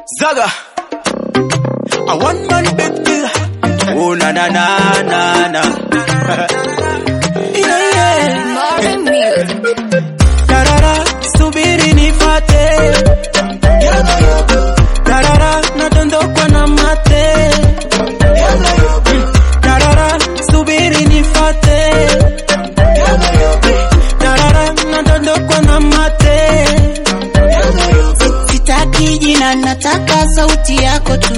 Zaga. A one man big deal. Oh na na na na na. yeah, yeah. Marvin Music. Tarara, subiri nifate. Tarara, nadondokwa na mate. Tarara, subiri nifate. Tarara, nadondokwa na mate. Sitaki jina, nataka sauti yako tu.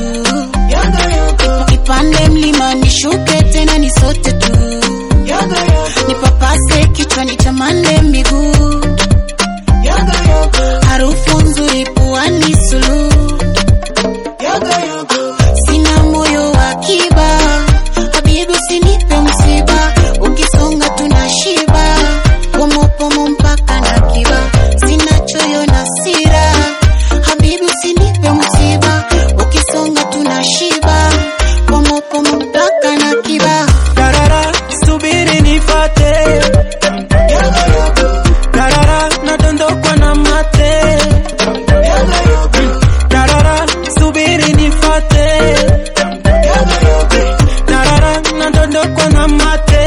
Ipande mlima nishuke tena ni sote tu. Nipapase kichwa nitamande miguu. Harufu nzuri puani suluhu. Sina moyo wa kiba, habibi usinipe msiba. Ukisonga tunashiba, pomo pomo mpaka na kiba. Sina choyo na sira, habibi usinipe msiba. Ukisonga tunashiba, pomo pomo mpaka na kiba. Tarara, subiri nifate. Tarara, nadondokwa na mate. Tarara, subiri nifate. Tarara, nadondokwa na mate.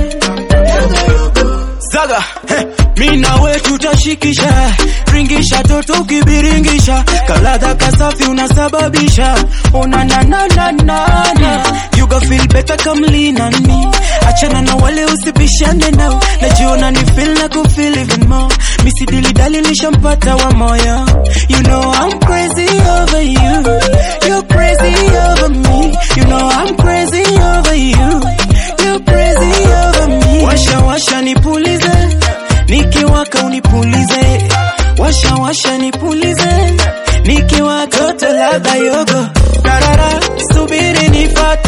Zaga, heh, mi nawe tutashikisha, ringisha toto ukibiringisha, kaladha kasafi unasababisha, ona na na na na na, you go feel better come lean on me, achana na wale usibishane nao, najiona ni feel na ku feel even more, misi dili dali nishampata wa moyo, you know I'm crazy over you, you're crazy over me, you know I'm crazy over you, you're crazy over me, washa washa nipulize nikiwaka unipulize, washa washa nipulize, nikiwaka toto ladha yogo, tarara subiri nifate